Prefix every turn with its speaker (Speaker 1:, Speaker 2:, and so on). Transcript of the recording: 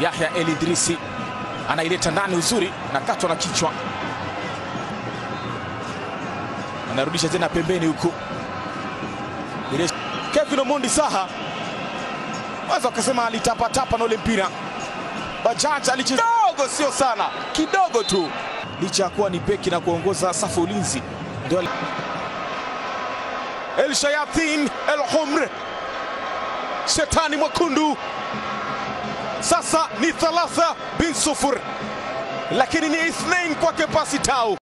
Speaker 1: Yahya El Idrisi anaileta ndani uzuri na katwa na kichwa, anarudisha tena pembeni huku. Kevin Omondi Saha waweza wakasema alitapatapa na ule mpira. Bajaj alicheza kidogo, sio sana, kidogo tu, licha ya kuwa ni beki na kuongoza safu ulinzi. Ndio El Shayatin El Humr, shetani mwekundu. Sasa ni thalatha bin sufur, lakini ni ithnain kwake pasi tau